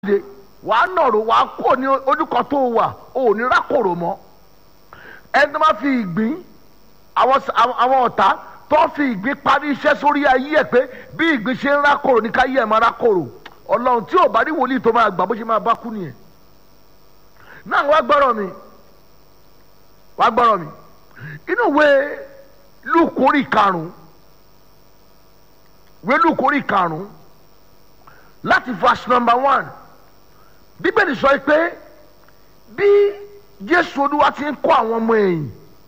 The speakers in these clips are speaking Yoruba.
dìde wàá nọ̀rọ̀ wàá kó ní ojúkọ tó wà ò ní rákòrò mọ́ ẹni tó máa fi ìgbín àwọn àwọn ọ̀tá tó fi ìgbín parí iṣẹ́ sórí ayé ẹ̀ pé bí ìgbín ṣe ń rákòrò ní káyé ẹ̀ máa rákòrò ọlọ́run tí ò bá rí wòlíì tó máa gbà bó ṣe máa bá kú nìyẹn náà wá gbọ́rọ̀ mi wá gbọ́rọ̀ mi inú ìwé lùkórì karùn-ún ìwé lùkórì karùn-ún láti verse number one bíbélì sọ pé bí jésù olúwa ti ń kọ́ àwọn ọmọ ẹ̀yìn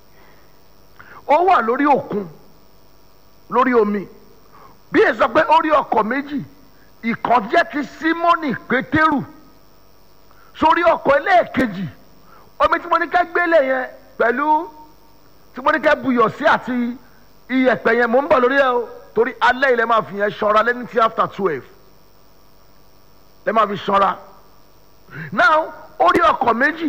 ó wà lórí òkun lórí omi bí èyí sọ pé ó rí ọkọ̀ méjì ìkan jẹ́ ti símọ́nì pétérù sórí ọkọ̀ ẹlẹ́ẹ̀kejì omi tí mo ní ká gbélé yẹn pẹ̀lú tí mo ní ká buyọ̀ sí àti iyẹ̀pẹ̀ yẹn mò ń bọ̀ lórí ẹ o torí alẹ́ ilẹ̀ máa fi yẹn ṣọ́ra lẹ́ni tí after twelve lẹ́ máa fi ṣọ́ra now ó rí ọkọ̀ méjì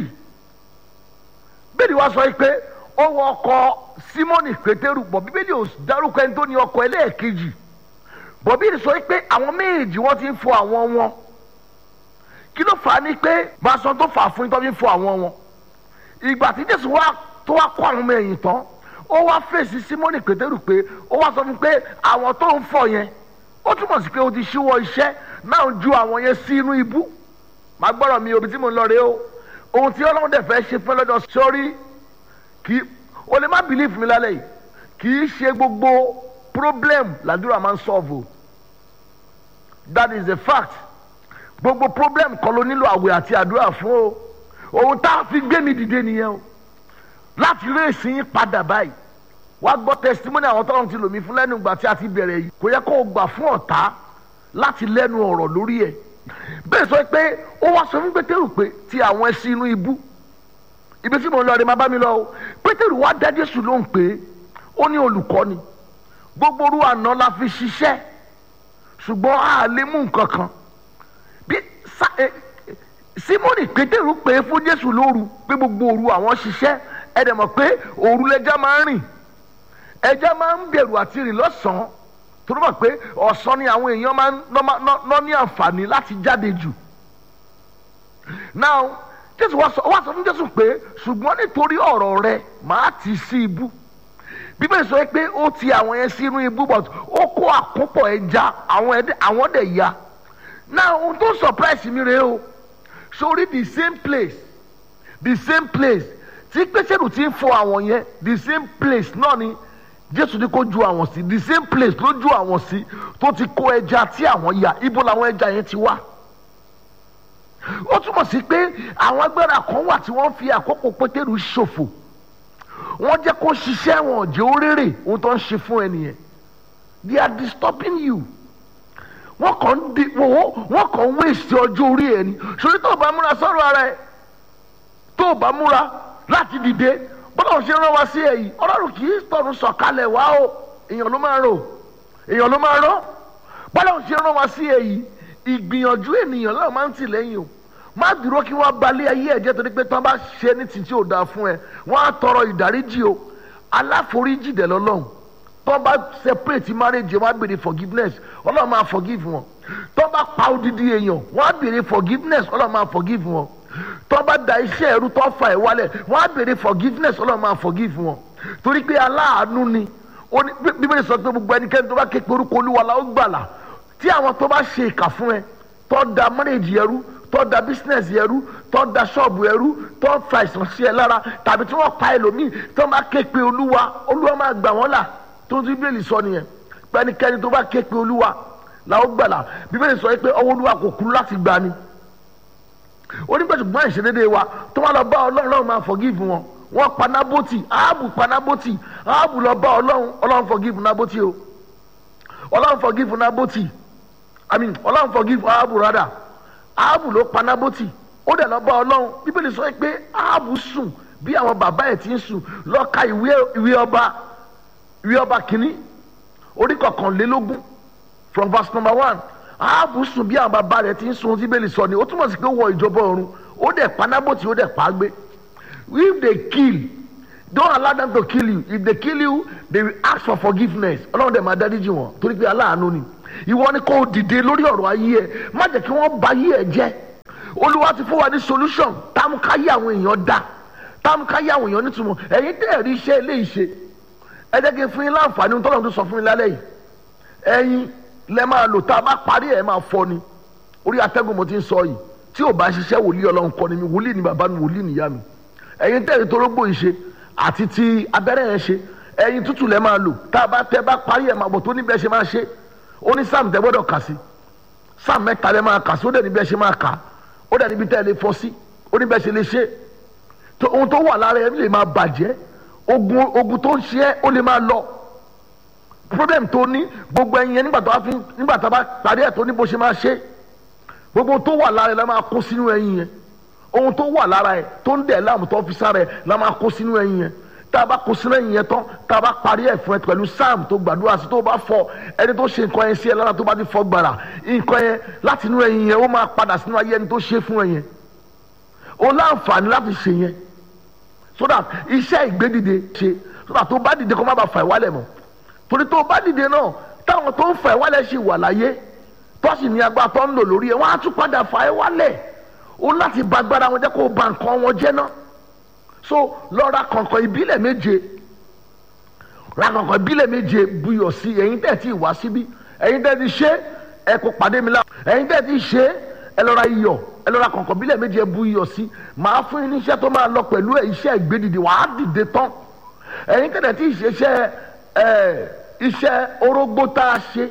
bíbélì wa sọ pé ó wọ ọkọ̀ símọ́nì pétérù bọ̀ bíbélì ò dárúkọ ẹni tó ní ọkọ̀ ẹlẹ́ẹ̀kejì bọ̀ bíbélì sọ pé àwọn méjì wọ́n ti ń fọ àwọn wọn kí ló fà á ní pé máa sọ tó fà á fún yín tó fi ń fọ àwọn wọn ìgbà tí jésù wá tó wá kọ́ àwọn ọmọ ẹ̀yìn tán ó wá fèsì símọ́nì pétérù pé ó wá sọ fún pé àwọn tó ń fọ yẹn ó túmọ̀ sí pé ó ti ṣíwọ́ iṣẹ́ náà ju àwọn yẹn sí inú ibú màá gbọ́dọ̀ mi òbí tí mo ń lọ rè o ohun tí ọlọ́run dẹ̀ fẹ́ ṣe fún lọ́dọ̀ sórí kì í o lè má bìlífù mi lálẹ́ yìí kì í ṣe gbogbo problem làdúrà máa ń solve o that is a fact gbogbo problem kọ́ ló nílò àwẹ̀ àti àdúrà fún o ohun tá a fi gbé mi dìde nìyẹn o láti rí èsì yín padà báyìí wá gbọ́ testimony àwọn tọ́lọ́run ti lò mí fún lẹ́nu ìgbà tí a ti bẹ̀rẹ̀ yìí kò yẹ kó o gbà fún ọ̀tá láti lẹ́nu ọ̀rọ̀ lórí ẹ̀ bẹ́ẹ̀ sọ pé ó wá sọ fún pétérù pé ti àwọn ẹṣin inú ibú ibi tí mo ń lọ rẹ máa bá mi lọ o pétérù wá dá jésù lóhùn pé ó ní olùkọ́ ni gbogbo orú àná la fi ṣiṣẹ́ ṣùgbọ́n a lè mú nǹkan kan bí simoni pétérù pé fún jésù lóru pé gbogbo òru àwọn ṣiṣẹ́ ẹ dẹ̀ mọ̀ pé òru lẹja máa ń rìn ẹja máa ń bẹ̀rù àti rìn lọ́sàn-án tó mọ̀ pé ọ̀sán ni àwọn èèyàn máa ń ná ní àǹfààní láti jáde jù. now jésù wá sọ fún jésù pé ṣùgbọ́n nítorí ọ̀rọ̀ rẹ màá tì sí ibú bíbélì sọ pé ó ti àwọn yẹn sínú ibú but ó kó àkópọ̀ ẹja àwọn dẹ̀ ya now ohun tó surprise mi rèé o sórí the same place the same place tí pétérù ti ń fọ àwọn yẹn the same place náà ni jésù ní kó ju àwọn sí the same place ló ju àwọn sí tó ti kó ẹja tí àwọn ya ibo làwọn ẹja yẹn ti wá ó túmọ̀ sí pé àwọn agbára kan wà tí wọ́n fi àkókò pétérù ṣòfò wọ́n jẹ́ kó ṣiṣẹ́ wọn jẹ́ ó rèrè ohun tó ń ṣe fún ẹnìyẹn they are disturbing you wọ́n kàn ń di wọ́n kàn ń wéṣẹ̀ ọjọ́ orí ẹ̀ ni ṣòrí tó o bá múra sọ́rọ̀ ara ẹ̀ tó o bá múra láti dìde bọ́lá ò ṣe rán wa sí èyí ọlọ́run kì í tọ̀run sọ̀kalẹ̀ wá o èèyàn ló máa rò èèyàn ló máa rán bọ́lá ò ṣe rán wa sí èyí ìgbìyànjú ènìyàn náà máa ń tì lẹ́yìn o má dúró kí wọ́n balẹ̀ ayé ẹ̀jẹ̀ torí pé tí wọ́n bá ṣe ní títí ò dáa fún ẹ wọ́n á tọrọ ìdáríjì o aláforíjì dẹ̀ lọ́lọ́run tí wọ́n bá separate marriage wọ́n á béèrè forgiveness ọlọ́run máa forgive wọn tí wọ́n bá pa odidi èèyàn wọ́n á béèrè forgiveness ọlọ́run máa forgive wọn tó bá da iṣẹ́ ẹ̀rú tó fa ẹ̀ wálẹ̀ wọ́n á béèrè forgiveness ọlọ́run máa forgive wọn torí pé aláàánú ni bíbélì sọ pé gbogbo ẹnikẹ́ni tó bá ké pe orúkọ olúwa la ó gbàlà tí àwọn tó bá ṣe ìkà fún ẹ tó da marriage ẹrú tó da business ẹrú tó da ṣọ́ọ̀bù ẹrú tó fa ìsàn sí ẹ lára tàbí tí wọ́n pa ẹlòmíì tó bá ké pe olúwa olúwa máa gbà wọ́n là tó ti bíbélì sọ nìyẹn pé ẹnikẹ́ni tó bá ké pe olúwa la ó gbàlà bíbélì sọ pé ọwọ́ olúwa kò kú láti gbà ni onígbàtúgbọ́n ìṣedédé wa tó wá lọ bá ọlọ́run ọlọ́run máa forgive wọn wọ́n pa nábòtì áàbù pa nábòtì áàbù lọ bá ọlọ́run ọlọ́run forgive nábòtì o ọlọ́run forgive nábòtì i mean ọlọ́run forgive áàbù rádà áàbù ló pa nábòtì ó dẹ̀ lọ bá ọlọ́run bíbélì sọ pé áàbù sùn bí àwọn bàbá ẹ̀ ti ń sùn lọ ka ìwé ọba ìwé ọba kìíní orí kọkànlélógún from verse number one ààbò sùn bí àwọn bàbá rẹ ti ń sun tí bẹ́ẹ̀ sọ ni ó túmọ̀ sí pé ó wọ ìjọba ọ̀run ó dẹ̀ panábòtì ó dẹ̀ pa á gbé if they kill don't allow them to kill you if they kill you they will ask for forgiveness ọlọ́run dẹ̀ máa dáríjì wọn torí pé aláàánú ni ìwọ ni kò dìde lórí ọ̀rọ̀ ayé ẹ má jẹ́ kí wọ́n bà ayé ẹ jẹ́ olúwa ti fún wa ní solution táwọn káyé àwọn èèyàn dá táwọn káyé àwọn èèyàn nítumọ̀ ẹ̀yin tẹ́ ẹ̀rí iṣẹ́ eléyìí ṣe ẹ jẹ́ kí n fún yín láǹfààní tọ́lọ́run tó sọ fún yín lálẹ́ yìí ẹ̀yin lẹ máa lò tá a bá parí ẹ̀ máa fọ́ ni orí atẹ́gùn mo ti ń sọ yìí tí ò bá ṣiṣẹ́ wòlíì ọlọ́run kọ́ ni mi wòlíì ni bàbá mi wòlíì nìyá mi ẹ̀yin tẹ́ ẹ̀rí torógbò yìí ṣe àti ti abẹ́rẹ́ yẹn ṣe ẹ̀yin tútù lẹ máa lò tá a bá tẹ́ bá parí ẹ̀ máa bọ̀ tó níbẹ̀ ṣe máa ṣe ó ní sáàmù tẹ́ gbọ́dọ̀ kà sí sáàmù mẹ́ta lẹ máa kà sí ó dẹ̀ níbẹ̀ ṣe máa kà ó dẹ̀ níbi tẹ́ ẹ lè fọ́ sí ó níbẹ̀ ṣe lè ṣe ohun tó wà lára ẹ lè máa bàjẹ́ ogun ogun tó ń ṣe ẹ́ ó lè máa lọ problem tó ní gbogbo ẹyin yẹn nígbà tó bá fi nígbà tó bá parí ẹ̀ tó ní bó ṣe máa ṣe gbogbo tó wà lára ẹ̀ la máa kó sínú ẹyin yẹn ohun tó wà lára ẹ̀ tó ń dẹ̀ láàmú tó fi sára ẹ̀ la máa kó sínú ẹyin yẹn tá a bá kó sínú ẹyin yẹn tán tá a bá parí ẹ̀ fún ẹ pẹ̀lú sam tó gbàdúrà sí tó bá fọ ẹni tó ṣe nǹkan yẹn sí ẹ lára tó bá ti fọ gbàrà nǹkan yẹn láti inú ẹyin yẹn ó máa padà sínú ayé ẹni tó ṣe fún ẹ yẹn o láǹfààní láti ṣe yẹn so that iṣẹ́ ìgbédìde ṣe so that tó bá dìde kó má bàa fà ìwálẹ̀ mọ́ torí tó bá dìde náà táwọn tó ń fà ìwálẹ̀ ṣì wà láyé tó sì ní agbára tó ń lò lórí ẹ̀ wọ́n á tún padà fà ìwálẹ̀ o láti ba agbára wọn jẹ́ kó o ba nǹkan wọn jẹ́ náà so lọ ra kọ̀ǹkọ̀ ìbílẹ̀ méje ra kọ̀ǹkọ̀ ìbílẹ̀ méje buyọ̀ sí ẹ̀yin tẹ̀ tí ì wá síbí ẹ̀yin tẹ̀ ti ṣe ẹ kó pàdé mi lá ẹ̀yin tẹ̀ ti ṣe ẹ lọ ra iyọ̀ ẹ lọ ra kọ̀ǹkọ̀ bílẹ̀ méje ẹ bu iyọ̀ sí màá fún yín ní iṣẹ́ tó máa lọ pẹ̀lú ẹ̀ iṣẹ́ ìgbédìde wàá dìde tán ẹ̀yin tẹ̀lẹ̀ tí ìṣe iṣẹ́ ẹ̀ iṣẹ́ orógbó tá a ṣe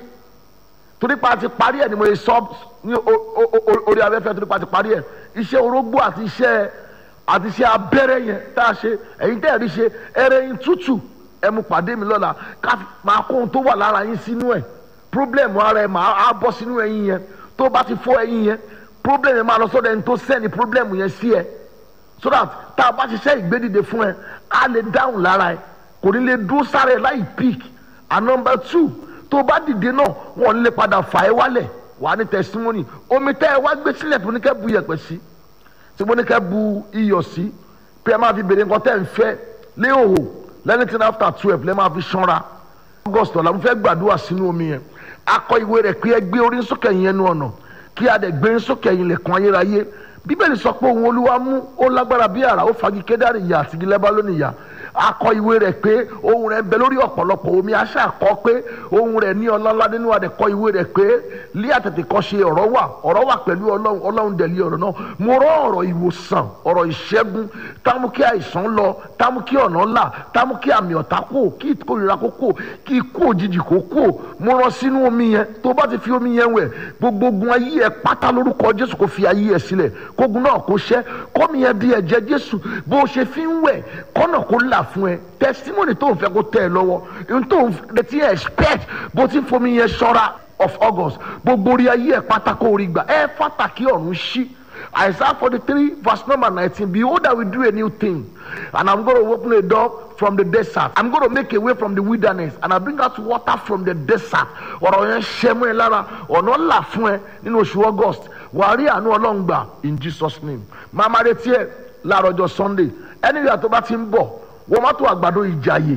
torí pa ti parí ẹ̀ ni mo sọ ní orí afẹ́fẹ́ torí pa ti parí ẹ̀ iṣẹ́ orógbó àti iṣẹ́ àti iṣẹ́ abẹ́rẹ́ yẹn tá a ṣe ẹ̀yin tẹ̀lẹ̀ rí ṣe ẹrẹ́ yín tútù ẹ mú pàdé mi lọ́la ká máa kó ohun tó wà lára yín sínú ẹ̀ problem ara ẹ̀ máa á bọ́ sínú ẹ̀yin yẹn tó bá ti fọ́ ẹ̀yin yẹn problem yẹn máa lọ sọ́dọ̀ ẹni tó sẹ́ni problem yẹn sí ẹ so that tá a bá ṣiṣẹ́ ìgbédìde fún ẹ á lè dáhùn lára ẹ kò ní lè dúró sára ẹ láì pick and number two tó bá dìde náà wọn lè padà fà ẹ wálẹ̀ wà á ní testimony omi tẹ́ ẹ wá gbé sílẹ̀ tó ní kẹ́ bu iyẹ̀pẹ̀ sí tí mo ní kẹ́ bu iyọ̀ sí pé ẹ máa fi bèrè nǹkan tẹ́ ẹ ń fẹ́ léhòhò lẹ́nìtìn after twelve lẹ́ máa fi ṣanra august ọ̀la mo fẹ́ gbàdúrà sínú omi yẹn akọ ìwé rẹ̀ pé ẹ gbé orí sókè yẹn nu ọ̀nà kí a dẹ̀ gbé sókè yìí lẹ̀kùn ayérayé bíbélì sọ pé òun olúwa mú ó lágbára bí àrà ó fagi kédárì ìyá àti igi lẹ́bálónì ìyá akọ ìwé rẹ̀ pé ohun rẹ̀ ń bẹ lórí ọ̀pọ̀lọpọ̀ omi aṣá àkọ́ pé ohun rẹ̀ ní ọlọ́lá nínú àdẹ̀kọ́ ìwé rẹ̀ pé lé àtètè kọ́ ṣe ọ̀rọ̀ wà ọ̀rọ̀ wà pẹ̀lú ọlọ́run ọlọ́run dẹ̀ lé ọ̀rọ̀ náà mo rọ ọ̀rọ̀ ìwòsàn ọ̀rọ̀ ìṣẹ́gun támú kí àìsàn lọ támú kí ọ̀nà là támú kí àmì ọ̀tá kò kí ìkórira kó kò kí ikú òjijì kó kò mo rọ sínú omi yẹn tó bá ti fi omi yẹn wẹ̀ gbogbo ogun ayé ẹ pátá lórúkọ jésù kò fi ayé ẹ sílẹ̀ kógun náà kó ṣẹ́ kọ́mi yẹn di ẹ̀jẹ̀ jésù bó o ṣe fi ń wẹ̀ kọ́nà kó là fún ẹ testimony tó ń fẹ́ kó tẹ̀ ẹ lọ́wọ́ ohun tó ń retí expect bó ti ń fomi yẹn ṣọ́ra of august gbogbo orí ayé ẹ pátá kó orí gbà ẹ fàtàkì ọ̀run ṣí Isaiah 43 verse number 19 behold I will do a new thing and I'm going to open a door from the desert I'm going to make a way from the wilderness and I bring out water from the desert ọ̀rọ̀ yẹn ṣẹ́ mú ẹ lára ọ̀nà là fún ẹ nínú oṣù august wàá rí àánú ọlọ́run gbà in Jesus name máa máa retí ẹ láàárọ̀ ọjọ́ sunday ẹni ìyá tó bá ti ń bọ̀ wọ́n má tó àgbàdo ìjàyè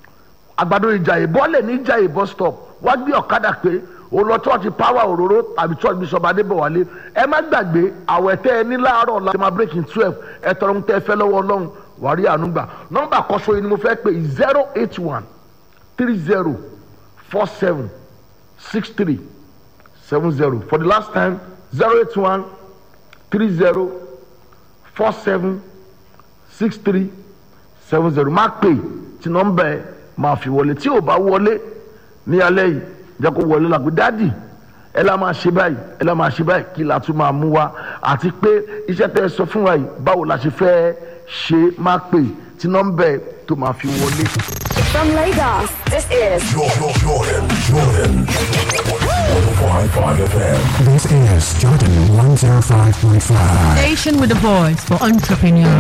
àgbàdo ìjàyè bọ́ọ̀lẹ̀ ní ìjàyè bus stop wá gbé ọ̀kadà pé o lọ church power òróró tàbí church bishop adébọ̀wálé ẹ má gbàgbé àwẹ̀ tẹ́ ẹ ní láàárọ̀ ọ̀la ṣe máa break in twelve ẹ tọrọ ń tẹ́ ẹ fẹ́ lọ́wọ́ ọlọ́run wàá rí àánú gbà nọ́mbà kọ́sọ́ yìí ni mo fẹ́ pè zero eight one three zero four seven six three seven zero for the last time zero eight one three zero four seven six three seven zero má pè tí nọ́mbà ẹ máa fi wọlé tí ò bá wọlé ní alẹ́ yìí jẹ́ kó wọlé làgbé dádì ẹ la máa ṣe báyìí ẹ la máa ṣe báyìí kí la tún máa mú wa àti pé iṣẹ́ tẹ́ ẹ sọ fún wa yìí báwo la ṣe fẹ́ ṣe má pè tí nọ́mbà ẹ tó máa fi wọlé. From Lagos, this is Jordan, Jordan, Jordan. 105.5 FM. This is Jordan 105.5. Station with a voice for entrepreneurs.